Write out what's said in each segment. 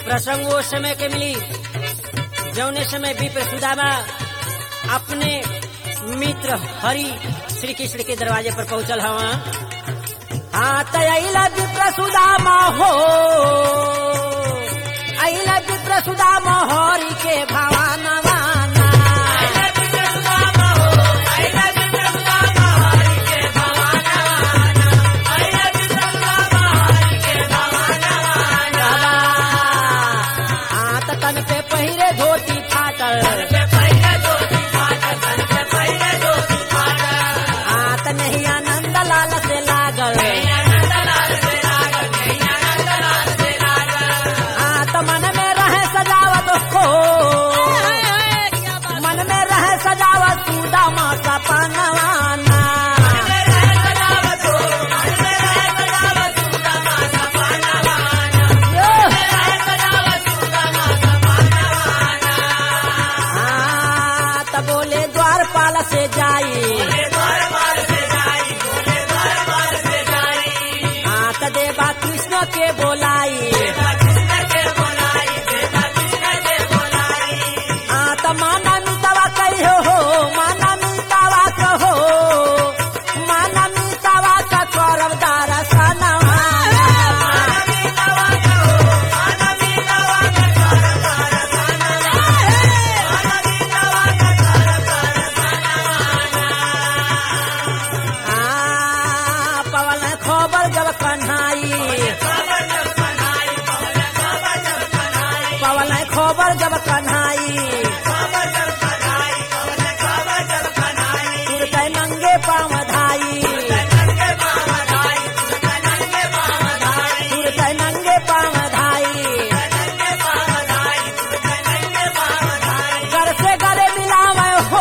प्रसंग वो समय के मिली जौने समय विप्र सुदामा अपने मित्र हरि श्री कृष्ण के दरवाजे पर पहुंचल हवा हाँ तैला विप्र सुदामा हो अला विप्र सुदामा हरि के भवानवाना हाँ त तन पे पहिरे धोती फाटल हाँ त नहीं आनंद लाल से लागल हाँ त मन में रहे सजावत हो मन में रहे सजावत सुदामा का पनवाना हाँ, त बोले द्वारपाल से जाई हाँ त देवा कृष्ण के बोलाई हाँ त माना मितावा कहियो हो माना मितावा कहो माना मितावा का करब दारसनवा आ, पवन खबर जब कन्हाई पवन खबर जब कन्हाई तुरते नंगे पाँव धाई तुरते नंगे पाँव धाई घर से गले मिलावे हो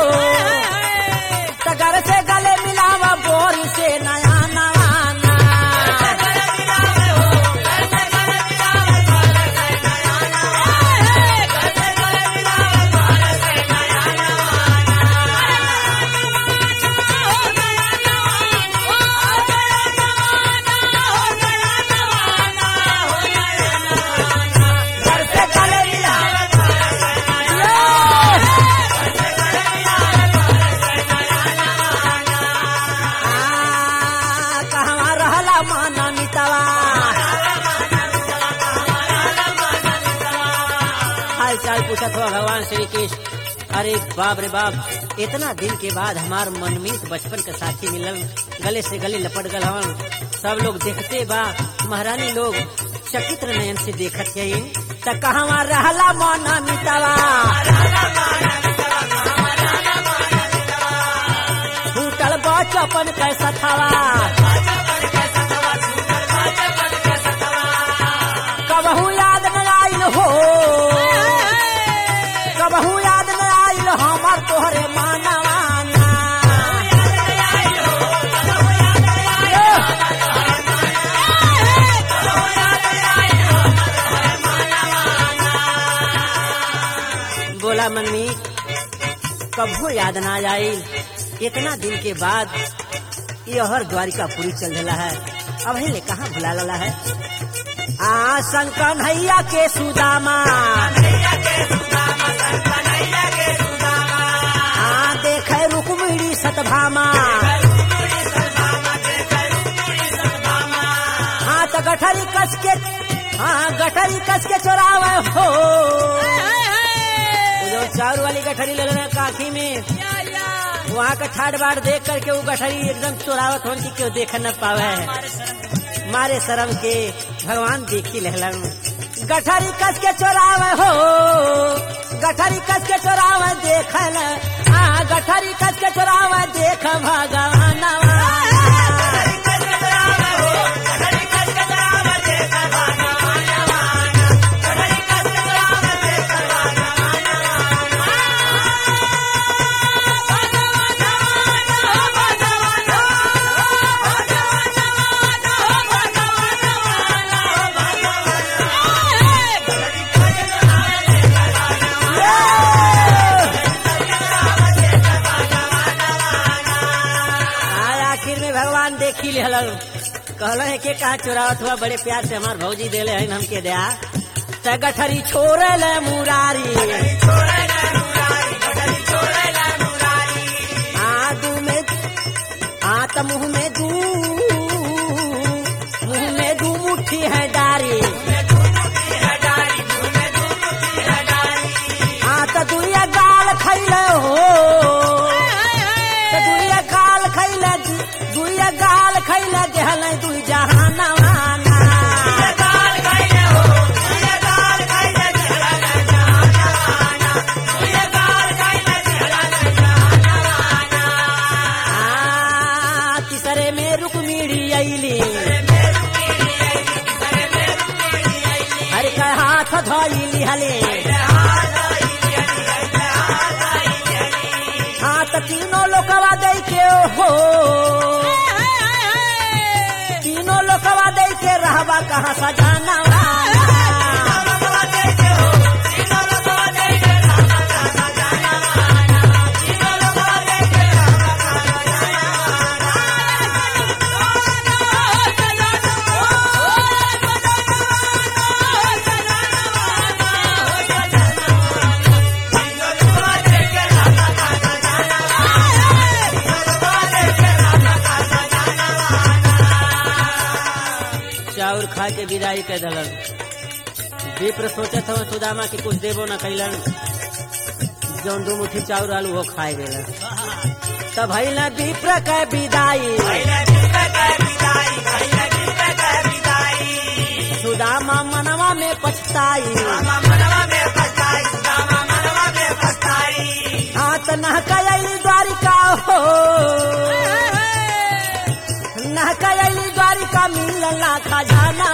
त घर से गले मिलावा बोरी से नया नवाना घर से गले मिलावा आ, कहवा रहला माना मितवा हाल चाल पूछत हो भगवान श्री कृष्ण अरे बाप रे बाप इतना दिन के बाद हमार मनमीत बचपन के साथी मिलल गले से गले लपट गल हवन सब लोग देखते बा महारानी लोग चकित्र नयन से देखत है त कहवा रहला माना मितवा छूटल बचपन कैसा थवा कबहू याद न आइल हो कबहू याद न आइल हमर तोहरे मानवाना बोला मनमी कबहू याद ना आइल इतना दिन के बाद यहर द्वारिकापुरी चल रहा है अब ले कहाँ भुला लला है आ शंकर नैया के सुदामा आ देखे रुक्मिणी सतभामा हाँ तो गठरी कस के हाँ गठरी कस के चोरावे हो वो जो चारू वाली गठरी ले लेना काखी में वहाँ का ठाट बाट देख करके वो गठरी एकदम चोरावत होन की क्यों देख न पावे मारे शर्म के भगवान देखी लहलन गठरी कस के चोरावे हो गठरी कस के चोरावे देख न आ गठरी कस के चोरावे देख भगवान आखिर में भगवान देखी लेहल कहल है के कहा चोरावत हुआ बड़े प्यार से हमार भौजी देले है हमके दया त गठरी छोड़ल मुरारी आ दू में आ त मुंह में दू मुंह में दू मुट्ठी है डारी आ त दुइया गाल खैले हो त दुइया गाल खैले दुइया गाल खैले देहल दुई जहानवाना आ, तीसरे में रुक्मिणी अइली हर का हाथ धइली हले हाथ तीनों लोकवा दे के हो तीनों लोकवा दे के रहबा कहाँ सजाना चाउर खा के विदाई के दलन विप्र सोचत हव सुदामा के कुछ देबो न कैलन जौन दू मुट्ठी चाउर आलू वो खाए गेलन तब भइल विप्र के विदाई सुदामा मनवा में पछताई हाथ नहकैली द्वारिका हो नहकैली द्वारिका मिलला खजाना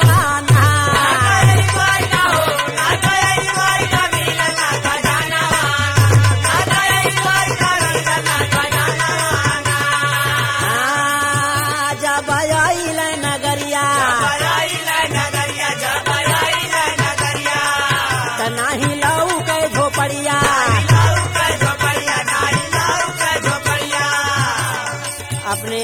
जब आइल नगरिया त नाही लऊ के झोपड़िया अपने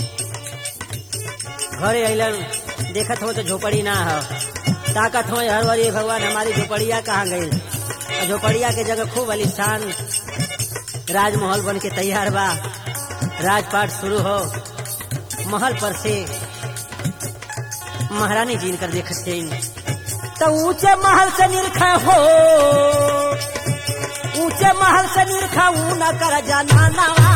घरे अइलन देखत हो तो झोपड़ी ना हो ताकत हो हर बारी भगवान हमारी झोपड़िया कहाँ गई और झोपड़िया के जगह खूब आलिशान राजमहल बन के तैयार बा राजपाट शुरू हो महल पर से महारानी जी इनकर देख से तो ऊंचे महल से निरख हो ऊंचे महल से निरख ऊ न कर जाना नवा